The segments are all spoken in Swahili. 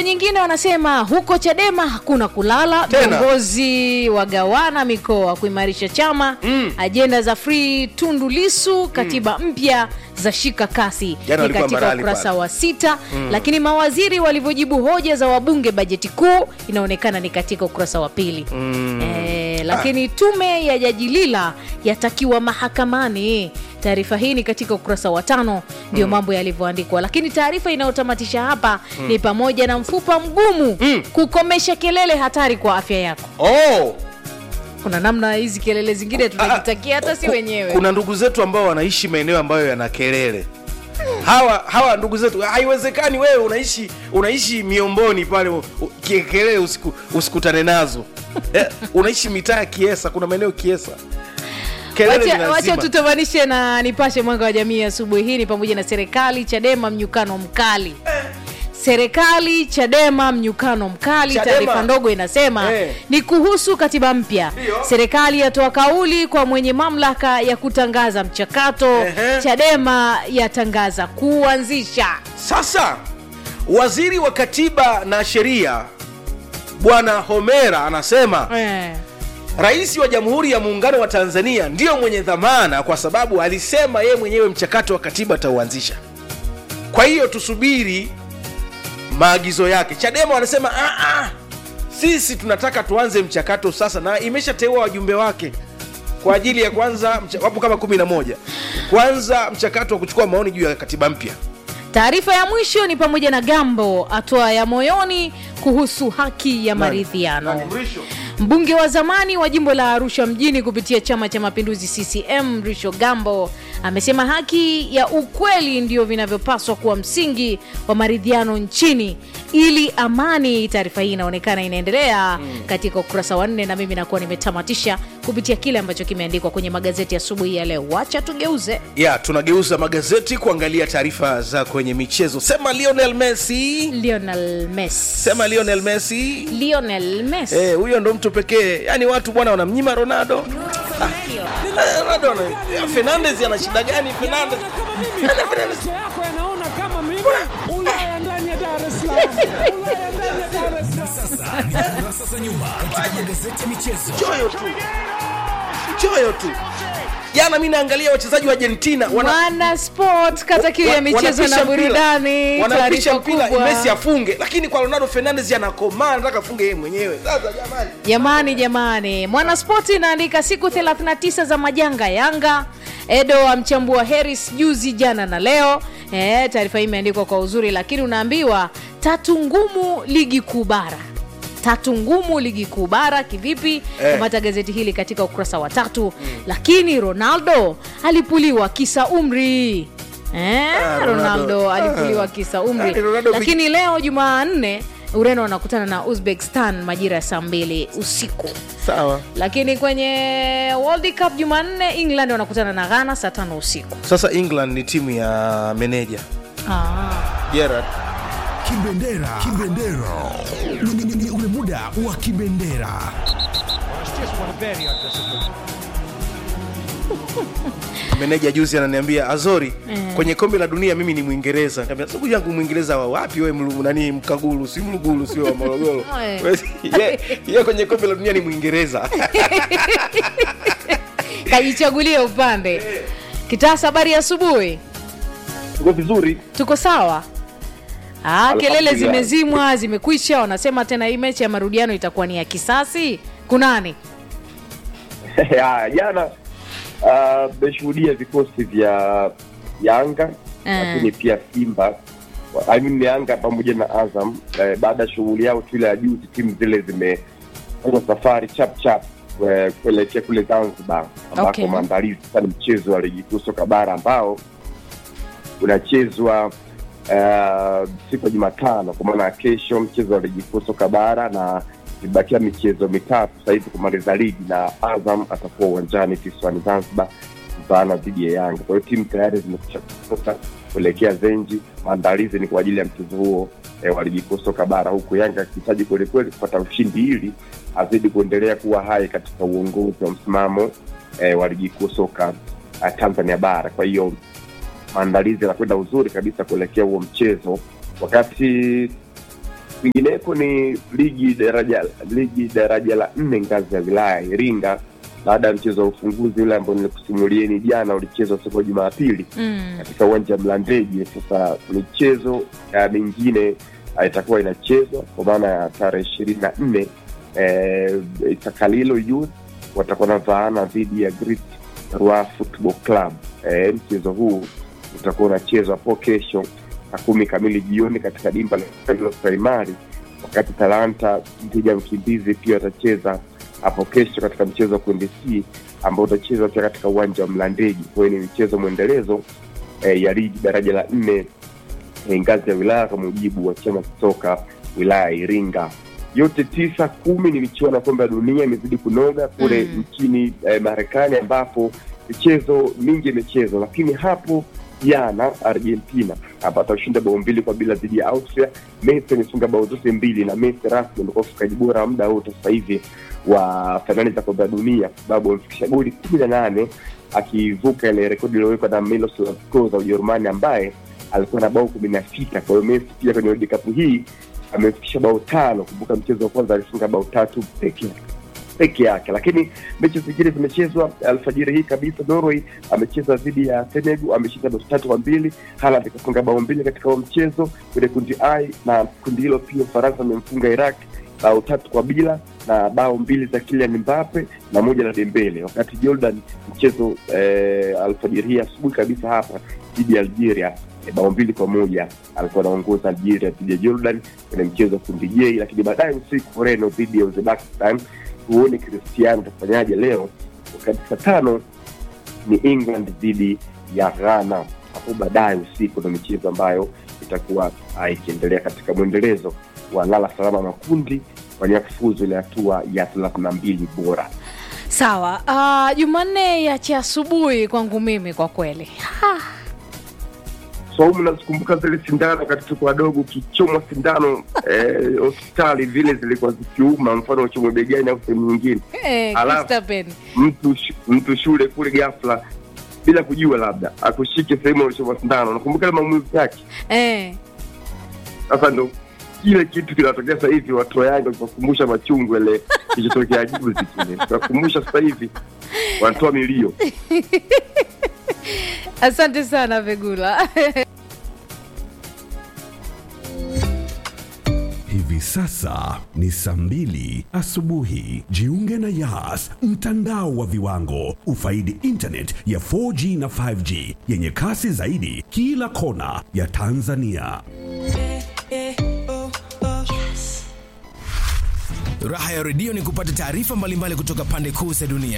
nyingine wanasema huko Chadema hakuna kulala, Tena. viongozi wagawana mikoa kuimarisha chama Mm. ajenda za free Tundu Lisu, katiba mpya za shika kasi Jana ni walikuwa katika Mbarali ukurasa pale. wa sita lakini mawaziri walivyojibu hoja za wabunge bajeti kuu inaonekana ni katika ukurasa wa pili e, lakini tume ya jaji Lila yatakiwa mahakamani taarifa hii ni katika ukurasa wa tano ndio mambo yalivyoandikwa lakini taarifa inayotamatisha hapa ni pamoja na mfupa mgumu kukomesha kelele hatari kwa afya yako oh. kuna namna hizi kelele zingine tunajitakia hata si Ku- wenyewe kuna ndugu zetu ambao wanaishi maeneo ambayo yana kelele hawa hawa ndugu zetu haiwezekani wewe unaishi unaishi miomboni pale u- u- kie- kelele usiku, usikutane nazo eh, unaishi mitaa ya kiesa kuna maeneo kiesa kelele ni Wacha, wacha lazima. tutamanishe na nipashe mwanga wa jamii asubuhi hii ni pamoja na serikali Chadema mnyukano mkali serikali Chadema mnyukano mkali. Chadema. Taarifa ndogo inasema Eh. ni kuhusu katiba mpya. Ndio. Serikali yatoa kauli kwa mwenye mamlaka ya kutangaza mchakato. Ehe. Chadema yatangaza kuanzisha Sasa waziri wa katiba na sheria bwana Homera anasema eh. Rais wa Jamhuri ya Muungano wa Tanzania ndiyo mwenye dhamana kwa sababu alisema yeye mwenyewe mchakato wa katiba atauanzisha. Kwa hiyo tusubiri maagizo yake. Chadema wanasema "Ah, ah, sisi tunataka tuanze mchakato sasa, na imeshateua wajumbe wake kwa ajili ya kwanza, mcha- wapo kama kumi na moja kwanza mchakato wa kuchukua maoni juu ya katiba mpya. Taarifa ya mwisho ni pamoja na Gambo atoa ya moyoni kuhusu haki ya maridhiano. Nani, Mrisho? Mbunge wa zamani wa jimbo la Arusha mjini kupitia Chama cha Mapinduzi CCM Mrisho Gambo amesema haki ya ukweli ndio vinavyopaswa kuwa msingi wa maridhiano nchini ili amani. Taarifa hii inaonekana inaendelea katika ukurasa wa nne, na mimi nakuwa nimetamatisha kupitia kile ambacho kimeandikwa kwenye magazeti asubuhi ya leo. Wacha tugeuze ya tunageuza magazeti kuangalia taarifa za kwenye michezo. Sema Lionel Messi, Lionel Messi. sema Lionel Messi. Lionel Messi. Eh, huyo ndo mtu pekee yaani watu bwana wanamnyima ronaldo Ah, eh, Ronaldo ana- eh, fernandes ana shida gani fernandes Macho yako yanaona kama mimi Ulaya ndani ya Dar es Salaam. Ulaya ndani ya Dar es Salaam. Sasa ni kurasa za nyuma katika magazeti ya michezo. choyo tu choyo tu jana mi naangalia wachezaji wa argentina wana- Mwana sport kata kiu ya wa- michezo wanapisha na mpira. burudani. wanapisha Taarifa mpira kubwa. messi afunge lakini kwa ronaldo fernandes anakomaa anataka afunge yeye mwenyewe sasa jamani Jamani, jamani, Mwanaspoti inaandika siku 39 za majanga Yanga. Edo amchambua Harris juzi, jana na leo. E, taarifa hii imeandikwa kwa uzuri, lakini unaambiwa tatu ngumu ligi kuu bara tatu ngumu ligi kuu bara kivipi? Eh. Kamata gazeti hili katika ukurasa wa tatu. Lakini Ronaldo alipuliwa kisa umri eh, Ah, Ronaldo. Ronaldo Ah. alipuliwa kisa umri, Ah, Ronaldo vi- lakini leo Jumanne Ureno wanakutana na Uzbekistan majira ya saa mbili usiku. sawa Lakini kwenye World Cup Jumanne England wanakutana na Ghana saa tano usiku. sasa england ni timu ya meneja Ah. gerard Kibendera. Kibendera. Ni- ni- ni- ni ule muda wa kibendera. meneja juzi ananiambia azori kwenye kombe la dunia mimi ni mwingereza Nikamwambia, ndugu yangu mwingereza wa wapi we mlu, nani mkagulu si mlugulu sio wa morogoro Oe. Ye- ye kwenye kombe la dunia ni mwingereza Kajichagulia upande. Kitasa, habari ya asubuhi. Tuko vizuri. Tuko sawa? Ah, kelele Alhamdulillah. zimezimwa, zimekwisha. Wanasema tena hii mechi ya marudiano itakuwa ni ya kisasi. Kunani? Haya, jana ah, mmeshuhudia vikosi vya Yanga Mm. lakini pia Simba I mean Yanga pamoja na Azam eh, baada ya shughuli yao tu ile ya juzi, timu zile zimefanya safari chap chap eh, kuelekea kule Zanzibar ambako Okay. maandalizi sasa ni mchezo wa ligi kuu soka bara ambao unachezwa uh, siku ya Jumatano kwa maana ya kesho, mchezo wa ligi kuu soka bara na imebakia michezo mitatu sasa hivi kumaliza ligi, na Azam atakuwa uwanjani kisiwani Zanzibar kuvaana dhidi ya Yanga. Kwa hiyo timu tayari zimekwisha kutoka kuelekea Zenji. Maandalizi ni kwa ajili ya mchezo huo eh, wa ligi kuu soka bara, huku Yanga akihitaji kwelikweli kupata ushindi ili azidi kuendelea kuwa hai katika uongozi wa msimamo eh, wa ligi kuu soka uh, Tanzania bara. Kwa hiyo maandalizi yanakwenda uzuri kabisa kuelekea huo mchezo, wakati Kwingineko ni ligi daraja ligi daraja la nne ngazi ya wilaya Iringa, baada ya mchezo wa ufunguzi ule ambao nilikusimulieni jana ulichezwa siku ya Jumapili Mm. katika uwanja wa Mlandege. Sasa michezo ya mingine ah, itakuwa inachezwa kwa maana ya tarehe ishirini na nne eh, Isakalilo Youth watakuwa na vaana dhidi ya Great Rua Football Club. Eh, mchezo huu utakuwa unachezwa hapo kesho saa kumi kamili jioni katika dimba la Isakalilo Primary, wakati Talanta dhidi ya Mkimbizi pia watacheza hapo kesho katika mchezo wa kundi C ambao utachezwa pia katika uwanja wa Mlandege. Kwa hiyo ni mchezo mwendelezo eh, ya ligi daraja la nne eh, ngazi ya wilaya kwa mujibu wa chama cha soka wilaya ya Iringa. Yote tisa kumi ni michuano ya kombe la dunia imezidi kunoga kule Mm. nchini eh, Marekani ambapo michezo mingi imechezwa, lakini hapo jana Argentina ambapo alishinda bao mbili kwa bila dhidi ya Austria. Messi amefunga bao zote mbili na Messi rasmi amekuwa mfungaji bora wa muda wote sasa hivi wa fainali za kombe la dunia kwa sababu amefikisha goli kumi na nane akivuka ile rekodi iliyowekwa na Miroslav Klose wa Ujerumani ambaye alikuwa na bao kumi na sita. Kwa hiyo Messi pia kwenye World Cup hii amefikisha bao tano. Kumbuka mchezo wa kwanza alifunga bao tatu peke yake peke yake, lakini mechi zingine zimechezwa alfajiri hii kabisa. Norway amecheza dhidi ya Senegal, ameshinda bao tatu kwa mbili. Haaland akafunga bao mbili katika huo mchezo kwenye kundi I, na kundi hilo pia Ufaransa amemfunga Iraq bao tatu kwa bila na bao mbili za Kylian Mbappe na moja la Dembele, wakati Jordan mchezo eh, alfajiri hii asubuhi kabisa hapa dhidi ya Algeria eh, bao mbili kwa moja alikuwa anaongoza Algeria dhidi ya Jordan kwenye mchezo wa kundi J, lakini baadaye usiku Ureno dhidi ya Uzbekistan. Tuone Cristiano atafanyaje leo, wakati saa tano ni England dhidi ya Ghana. Hapo baadaye usiku ndo michezo ambayo itakuwa ah, ikiendelea katika mwendelezo wa lala salama makundi kwa kufuzu ile hatua ya thelathini na mbili bora. Sawa. Uh, Jumanne ya cha asubuhi kwangu mimi kwa kweli. Ha. Saumu, nazikumbuka zile sindano wakati tuko wadogo, ukichomwa sindano eh, hospitali vile zilikuwa zikiuma, mfano uchomwe begani au sehemu nyingine, Eh, Alafu- Christapen. mtu sh- mtu shule kule ghafla bila kujua, labda akushike sehemu alichomwa sindano, nakumbuka ile maumivu yake. Eh. Sasa ndo kile kitu kinatokea sasa hivi, watu wa Yanga wakukumbusha machungu yale kilichotokea juzi kile, tunakumbusha sasa hivi wanatoa milio. Asante sana Vegula. Hivi sasa ni saa mbili asubuhi. Jiunge na Yas, mtandao wa viwango. Ufaidi internet ya 4G na 5G yenye kasi zaidi kila kona ya Tanzania. Raha ya redio ni kupata taarifa mbalimbali kutoka pande kuu za dunia.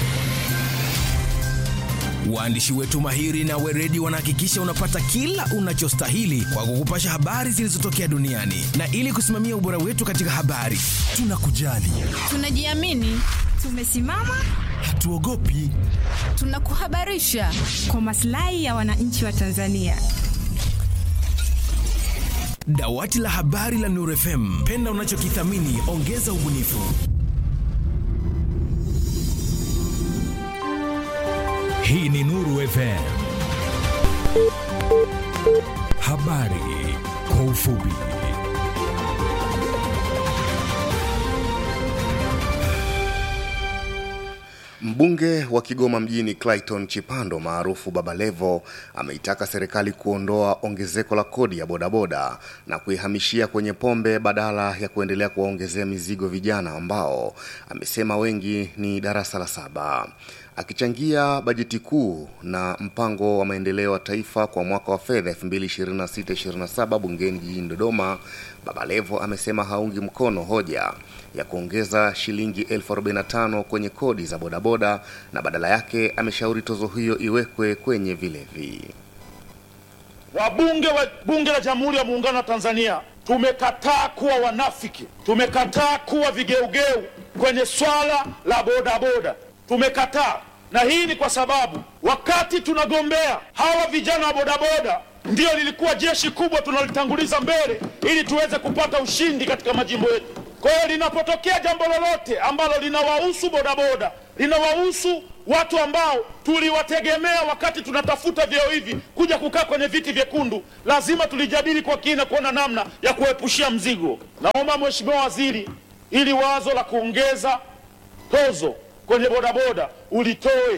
Waandishi wetu mahiri na weredi wanahakikisha unapata kila unachostahili kwa kukupasha habari zilizotokea duniani, na ili kusimamia ubora wetu katika habari, tunakujali, Tunajiamini, tumesimama, hatuogopi. tunakuhabarisha kwa maslahi ya wananchi wa Tanzania. Dawati la habari la Nuru FM, penda unachokithamini, ongeza ubunifu. Hii ni Nuru FM. Habari kwa ufupi. Mbunge wa Kigoma mjini Clayton Chipando maarufu Baba Levo ameitaka serikali kuondoa ongezeko la kodi ya bodaboda na kuihamishia kwenye pombe badala ya kuendelea kuwaongezea mizigo vijana ambao amesema wengi ni darasa la saba. Akichangia bajeti kuu na mpango wa maendeleo wa taifa kwa mwaka wa fedha 2026-2027 bungeni jijini Dodoma, Baba Levo amesema haungi mkono hoja ya kuongeza shilingi elfu 45 kwenye kodi za bodaboda na badala yake ameshauri tozo hiyo iwekwe kwenye vilevi. Wabunge wa Bunge la Jamhuri ya Muungano wa Tanzania tumekataa kuwa wanafiki, tumekataa kuwa vigeugeu kwenye swala la bodaboda, tumekataa. Na hii ni kwa sababu wakati tunagombea hawa vijana wa bodaboda, ndio lilikuwa jeshi kubwa tunalitanguliza mbele ili tuweze kupata ushindi katika majimbo yetu. Kwa hiyo linapotokea jambo lolote ambalo linawahusu bodaboda, linawahusu watu ambao tuliwategemea wakati tunatafuta vyeo hivi kuja kukaa kwenye viti vyekundu, lazima tulijadili kwa kina kuona namna ya kuepushia mzigo. Naomba Mheshimiwa Waziri, ili wazo la kuongeza tozo kwenye bodaboda ulitoe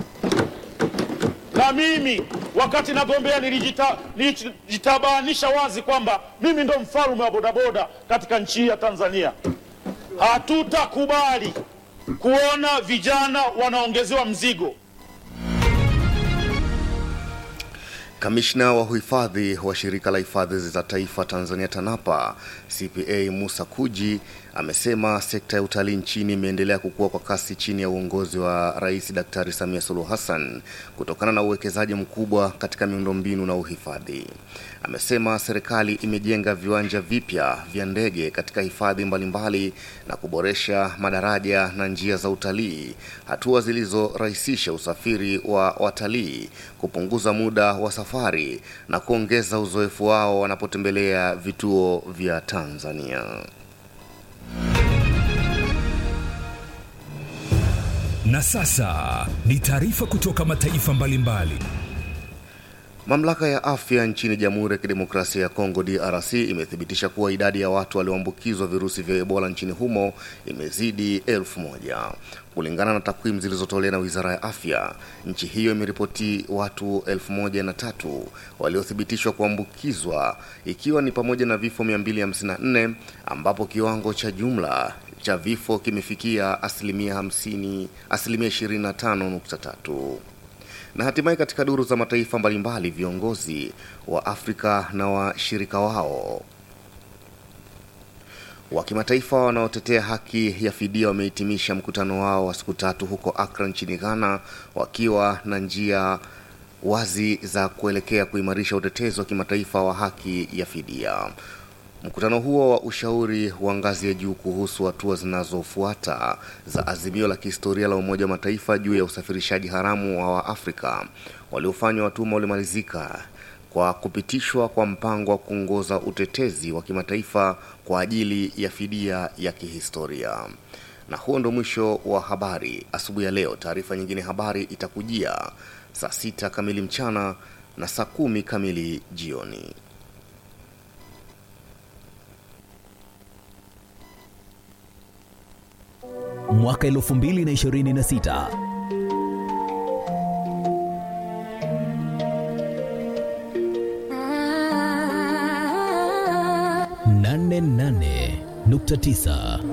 na mimi wakati nagombea nilijita- nilijitabanisha wazi kwamba mimi ndo mfalme wa bodaboda katika nchi hii ya Tanzania. Hatutakubali kuona vijana wanaongezewa mzigo. Kamishna wa uhifadhi wa shirika la hifadhi za taifa Tanzania TANAPA CPA Musa Kuji amesema sekta ya utalii nchini imeendelea kukua kwa kasi chini ya uongozi wa Rais Daktari Samia Suluhu Hassan kutokana na uwekezaji mkubwa katika miundombinu na uhifadhi. Amesema serikali imejenga viwanja vipya vya ndege katika hifadhi mbalimbali na kuboresha madaraja na njia za utalii, hatua zilizorahisisha usafiri wa watalii, kupunguza muda wa safari na kuongeza uzoefu wao wanapotembelea vituo vya Tanzania. Na sasa ni taarifa kutoka mataifa mbalimbali. Mamlaka ya afya nchini Jamhuri ya Kidemokrasia ya Kongo DRC imethibitisha kuwa idadi ya watu walioambukizwa virusi vya Ebola nchini humo imezidi elfu moja. Kulingana na takwimu zilizotolewa na Wizara ya Afya, nchi hiyo imeripoti watu elfu moja na tatu waliothibitishwa kuambukizwa ikiwa ni pamoja na vifo 254 ambapo kiwango cha jumla cha vifo kimefikia asilimia 50 asilimia 25.3 na hatimaye katika duru za mataifa mbalimbali viongozi wa Afrika na washirika wao wa kimataifa wanaotetea haki ya fidia wamehitimisha mkutano wao wa siku tatu huko Accra nchini Ghana wakiwa na njia wazi za kuelekea kuimarisha utetezi wa kimataifa wa haki ya fidia. Mkutano huo wa ushauri wa ngazi ya juu kuhusu hatua zinazofuata za azimio la kihistoria la Umoja wa Mataifa juu ya usafirishaji haramu wa Waafrika waliofanywa watumwa ulimalizika kwa kupitishwa kwa mpango wa kuongoza utetezi wa kimataifa kwa ajili ya fidia ya kihistoria. Na huo ndo mwisho wa habari asubuhi ya leo. Taarifa nyingine habari itakujia saa sita kamili mchana na saa kumi kamili jioni. mwaka 2026 nane nane nukta tisa